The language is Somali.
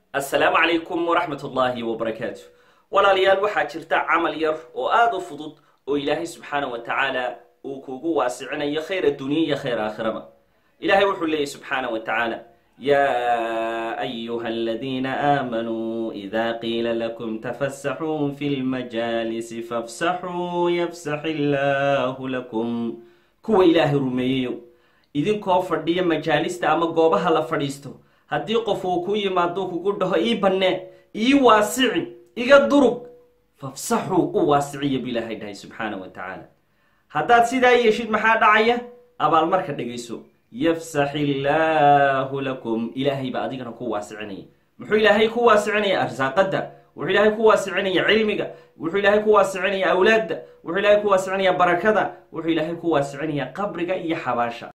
assalaamu calaykum waraxmat ullaahi wabarakaatu walaalayaal waxaa jirta camal yar oo aada u fudud oo ilaahay subxaana wa tacaala uu kugu waasicinayo khayr addunya iyo khayr aakhiraba ilahay wuxuu leeyahy subxaana wa tacaala ya ayuha aladiina aamanuu ida qiila lakum tafasaxuu fi lmajaalisi fafsaxuu yafsax illaahu lakum kuwa ilaahay rumeeyeyo idinkoo fadhiya majaalista ama goobaha la fadhiisto haddii qof uu ku yimaado kugu dhaho ii bannee ii waasici iga durug fafsaxuu u waasiciya bu ilaahay dhahay subxaana wa tacaala haddaad sidaa yeeshid maxaa dhacaya abaalmarka dhegayso yafsax illaahu lakum ilaahay baa adigana ku waasicinaya muxuu ilaahay ku waasicinaya arsaaqadda wuxuu ilaahay ku waasicinaya cilmiga wuxuu ilaahay ku waasicinaya awlaadda wuxuu ilaahay ku waasicinaya barakada wuxuu ilaahay ku waasicinaya qabriga iyo xabaasha